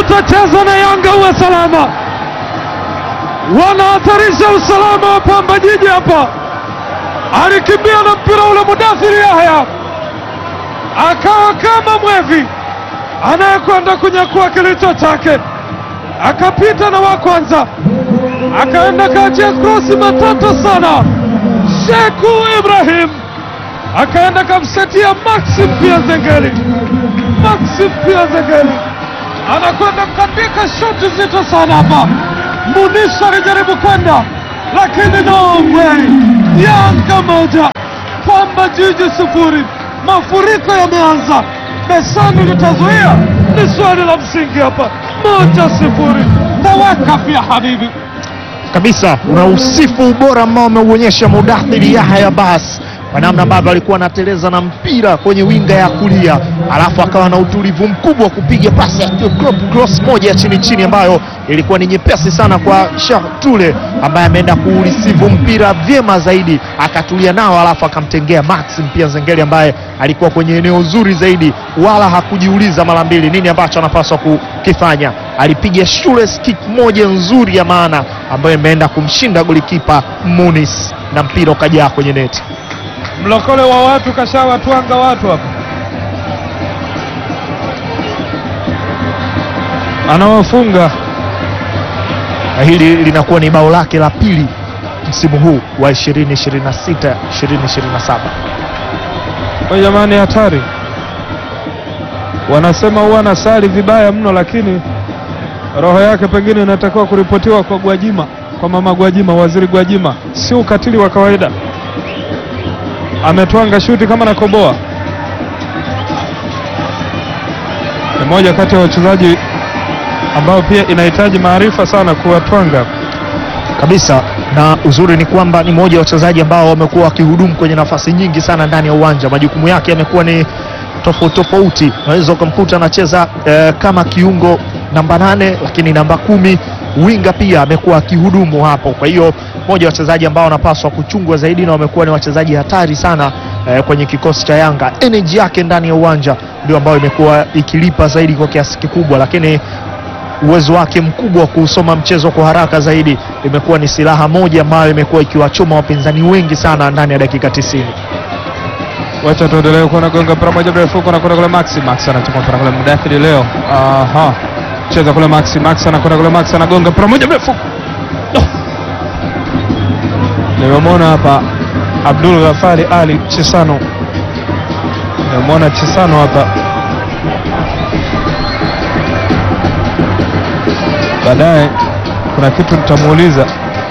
utachezwa na Yanga uwe salama. Wanahatarisha usalama wa Pamba Jiji hapa. Alikimbia na mpira ule Mudathiri Yahya akawa kama mwevi anayekwenda kunyakua kilicho chake, akapita na wa kwanza, akaenda kaachia krosi matata sana. Sheku Ibrahim akaenda kamsetia Maxim pia Zengeli. Maxim pia Zengeli anakwenda kandika shoti zito sana hapa. Munisha alijaribu kwenda lakini no way. Yanga moja Pamba Jiji sufuri. Mafuriko yameanza, Besani litazuia? Ni swali la msingi hapa. Moja sifuri. Tawakaf ya habibi. kabisa unausifu ubora ambao ameuonyesha Mudathiri Yahya Bas kwa namna ambavyo alikuwa anateleza na mpira kwenye winga ya kulia, alafu akawa na utulivu mkubwa kupiga pasi ya crop cross moja ya chini chini ambayo ilikuwa ni nyepesi sana kwa Shatule ambaye ameenda kuurisivu mpira vyema zaidi, akatulia nao, alafu akamtengea Maxim pia Zengeli ambaye alikuwa kwenye eneo zuri zaidi, wala hakujiuliza mara mbili nini ambacho anapaswa kukifanya. Alipiga shule kick moja nzuri ya maana ambayo imeenda kumshinda golikipa Munis na mpira ukajaa kwenye neti. Mlokole wa watu kashawatwanga watu hapa, anawafunga na hili linakuwa ni bao lake la pili msimu huu wa 2026 2027. kwa jamani, hatari. Wanasema huwa anasali vibaya mno, lakini roho yake pengine inatakiwa kuripotiwa kwa Gwajima, kwa mama Gwajima, waziri Gwajima. Si ukatili wa kawaida, ametwanga shuti kama nakoboa. Ni moja kati ya wachezaji ambao pia inahitaji maarifa sana kuwatwanga. kabisa na uzuri ni kwamba ni mmoja wa wachezaji ambao wamekuwa wakihudumu kwenye nafasi nyingi sana ndani ya uwanja. Majukumu yake yamekuwa ni tofauti tofauti, unaweza ukamkuta anacheza eh, kama kiungo namba nane, lakini namba kumi winga pia amekuwa akihudumu hapo. Kwa hiyo mmoja wa wachezaji ambao wanapaswa kuchungwa zaidi na wamekuwa ni wachezaji hatari sana eh, kwenye kikosi cha Yanga. Energy yake ndani ya uwanja ndio ambayo imekuwa ikilipa zaidi kwa kiasi kikubwa, lakini uwezo wake mkubwa wa kuusoma mchezo kwa haraka zaidi imekuwa ni silaha moja ambayo imekuwa ikiwachoma wapinzani wengi sana ndani ya dakika 90. Wacha tuendelee kuona gonga mpira moja mrefu kuna kuna kule Maxi Max anachukua mpira kule Mudathiri leo. Aha. Cheza kule Maxi Max anakwenda kule Max anagonga mpira moja mrefu. Oh. Nimemwona hapa Abdul Ghafari Ali Chisano. Nimemwona Chisano hapa. Baadaye kuna kitu nitamuuliza.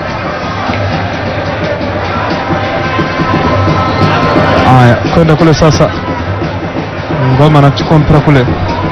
Haya, kwenda kule sasa. Ngoma anachukua mpira kule.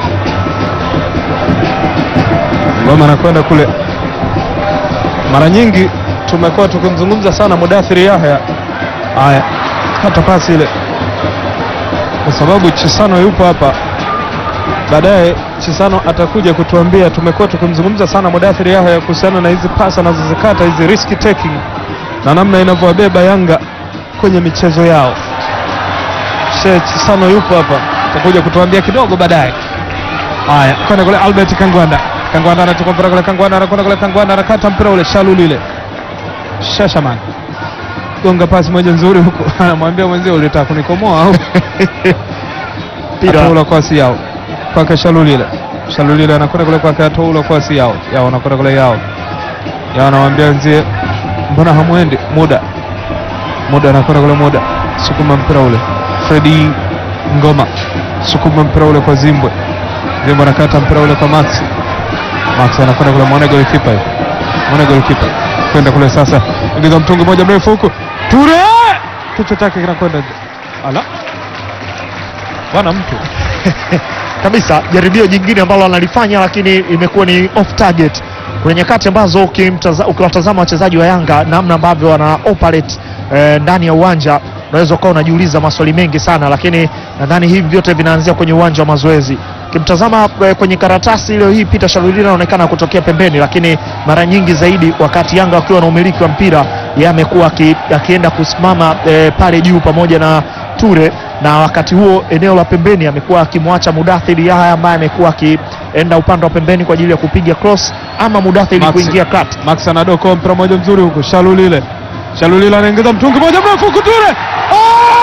Ngoma anakwenda kule. Mara nyingi tumekuwa tukimzungumza sana Mudathiri Yahya. Haya, hata pasi ile, kwa sababu Chisano yupo hapa. Baadaye Chisano atakuja kutuambia. Tumekuwa tukimzungumza sana Mudathiri Yahya kuhusiana na hizi pasi anazozikata hizi risk taking na namna inavyowabeba Yanga kwenye michezo yao. Sheikh Sano yupo hapa, atakuja kutuambia kidogo baadaye. Haya, kwenda kule Albert Kangwanda. Kangwanda anachukua mpira kule, Kangwanda anakwenda kule, Kangwanda anakata mpira ule, Shaluli ile. Shashaman gonga pasi moja nzuri huko, anamwambia mwenzio ulitaka kunikomoa au Mpira atoula kwasi yao kwake Shaluli ile. Shaluli ile anakwenda kule kwake, atoula kwasi yao yao, anakwenda kule yao yao, anamwambia wenzie, mbona hamwendi? Muda muda anakwenda kule, muda sukuma mpira ule Fredi Ngoma sukuma mpira ule kwa Zimbwe. Zimbwe anakata mpira ule kwa Max. Max anakwenda kule, mwone golikipa hiyo, mwone golikipa kwenda kule sasa, ingiza mtungi moja mrefu huku, Ture kichwa chake kinakwenda nje. Ala bwana mtu kabisa jaribio jingine ambalo analifanya lakini imekuwa ni off target. Kuna nyakati ambazo ukimtaza- ukiwatazama wachezaji wa Yanga namna ambavyo wana operate eh, ndani ya uwanja unaweza ukawa unajiuliza maswali mengi sana, lakini nadhani hivi vyote vinaanzia kwenye uwanja wa mazoezi. Ukimtazama eh, kwenye karatasi leo hii Peter Shalulila anaonekana kutokea pembeni, lakini mara nyingi zaidi wakati Yanga wakiwa na umiliki wa mpira yeye amekuwa aki- akienda kusimama eh, pale juu pamoja na Ture na wakati huo eneo la pembeni amekuwa akimwacha Mudathiri Yahya ambaye amekuwa aki- kuenda upande wa pembeni kwa ajili ya kupiga cross ama Mudathiri Maxi. kuingia kati. Max anadoko mpira mmoja mzuri huku, Shalulile Shalulile anaingiza mtungi moja mrefu huku, Ture Oh!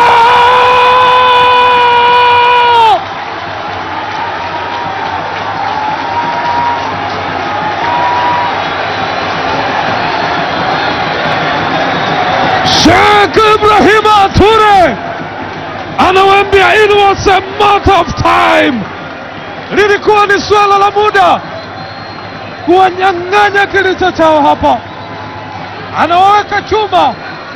Sheikh Ibrahima Ture anawaambia it was a matter of time, lilikuwa ni swala la muda kuwanyang'anya kilicho chao hapa, anawaweka chuma.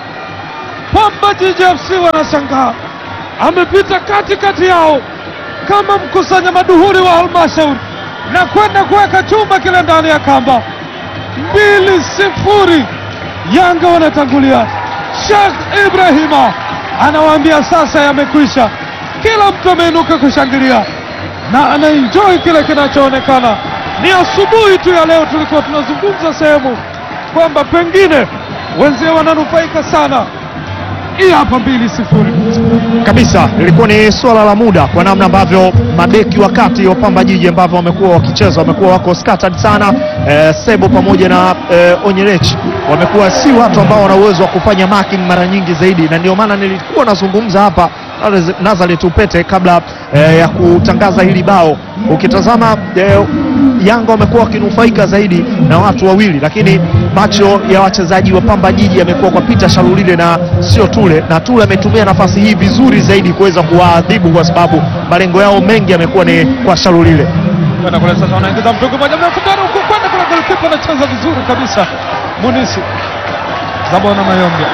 Pamba Jiji FC wanashangaa, amepita katikati yao kama mkusanya maduhuri wa halmashauri na kwenda kuweka chuma kile ndani ya kamba. Mbili sifuri, Yanga wanatangulia. Sheikh Ibrahima anawaambia sasa yamekwisha. Kila mtu ameinuka kushangilia na anaenjoy kile kinachoonekana. Ni asubuhi tu ya leo, tulikuwa tunazungumza sehemu kwamba pengine wenzee wananufaika sana. Hii hapa mbili sifuri. kabisa ilikuwa ni swala la muda kwa namna ambavyo mabeki wakati wa Pamba Jiji ambavyo wamekuwa wakicheza wamekuwa wako scattered sana. Eh, Sebo pamoja na eh, Onyelech wamekuwa si watu ambao wana uwezo wa kufanya marking mara nyingi zaidi, na ndio maana nilikuwa nazungumza hapa Nazareth Upete kabla eh, ya kutangaza hili bao. Ukitazama eh, Yanga wamekuwa wakinufaika zaidi na watu wawili, lakini macho ya wachezaji wa Pamba Jiji yamekuwa kwa Peter Shalulile na sio Tule, na Tule ametumia nafasi hii vizuri zaidi kuweza kuwaadhibu kwa sababu malengo yao mengi yamekuwa ni kwa Shalulile. Kwenda kule sasa, wanaingiza mtungi moja mrefu ndani huku, kwenda kule, golikipa anacheza vizuri kabisa, Munisi Zabona Mayombe.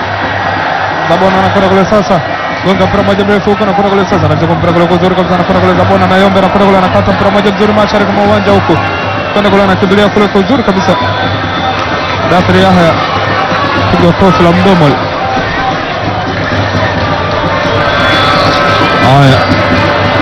Zabona anakwenda kule sasa, gonga mpira moja mrefu huko, anakwenda kule sasa, anacheza mpira kule kuzuri kabisa, anakwenda kule Zabona Mayombe, anakwenda kule, anakata mpira moja mzuri mashariki mwa uwanja huku, kwenda kule, anakimbilia kule kuzuri kabisa, Dathri Yahya piga kofi la mdomo. Haya,